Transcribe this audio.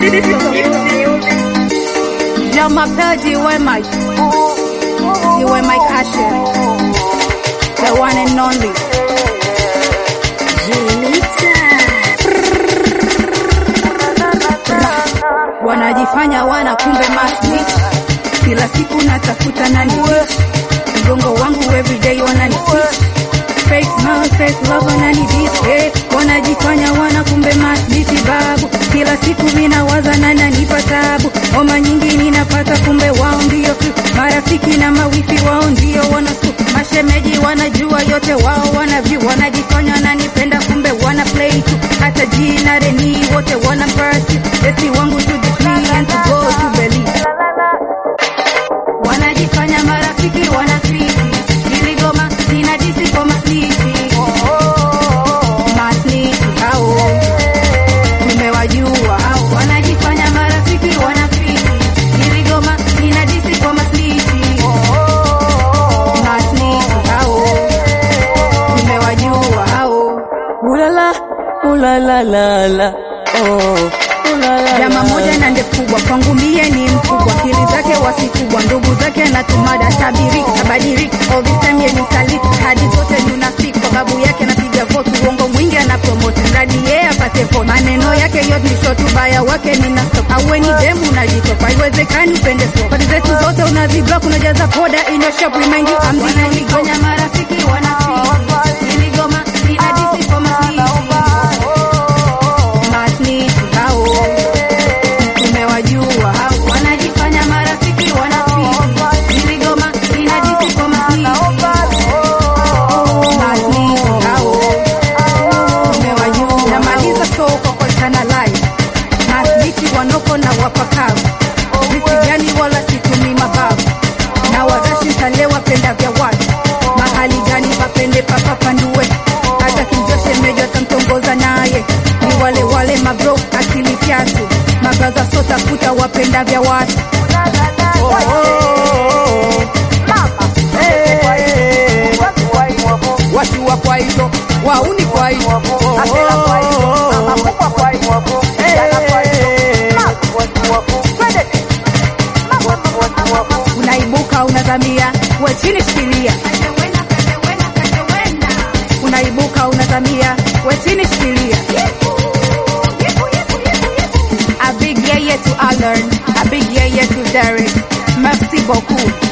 Yo mapenzi iwe my iwe my passion the one and only wanajifanya wana kumbe masni kila siku natafuta nani mgongo wangu everyday wanani fake smile, fake love wanani diss hey, wanajifanya wana kumbe masniti babu kila siku minawaza na nanipa tabu homa nyingi ninapata kumbe wao ndio tu marafiki na mawifi wao ndio wanasu mashemeji wanajua yote wao wanavyu wanajifanya wananipenda kumbe wana play tu hata jina reni wote wana purse esi wangu to decree and to go to believe wanajifanya marafiki wanafiki niligoma ninajisi kwa masniti masniti hao tumewajua hao wanajifanya marafiki wanafiki niligoma ninajisi kwa masniti masniti hao tumewajua hao Ulala, ulala, la, la. Oh, ulala, Jama moja na ndefu kubwa kwangu mie ni mkubwa, akili zake wasikubwa, ndugu zake na tumada tabiriki tabadiliki, all this time yeye ni msaliti, hadi zote ni unafiki, kwa babu yake napiga vote, uongo mwingi ana promote, mradi yeye apate vote, maneno yake yote ni short, ubaya wake ni na stop, awe ni demu unajitopa, haiwezekani upende so, kodi zetu zote unaziblock, unajaza poda in your shop, remind you I'm the only Kenya marafiki wanafiki, niligoma ninadisi kwa masniti, masniti hao tumewajua hao wanajifanya marafiki wanafiki niligoma ninajisi kwa masniti masniti hao tumewajua namaliza soko kwa chana live masniti wanoko na wapakavu visijani wala situmi mabavu na warashi ntalewa penda vya watu mahali gani papende papapandue hata kijoshe mejo tamtongoza naye ni wale wale mabro akili fyatu magaza sota futa wapenda vya watu watu wa kwaito wauni kwaito unaibuka unazamia we chini shikilia unaibuka unazamia we chini shikilia a big yeye to Alern, a big yeye to Derek. Merci beaucoup.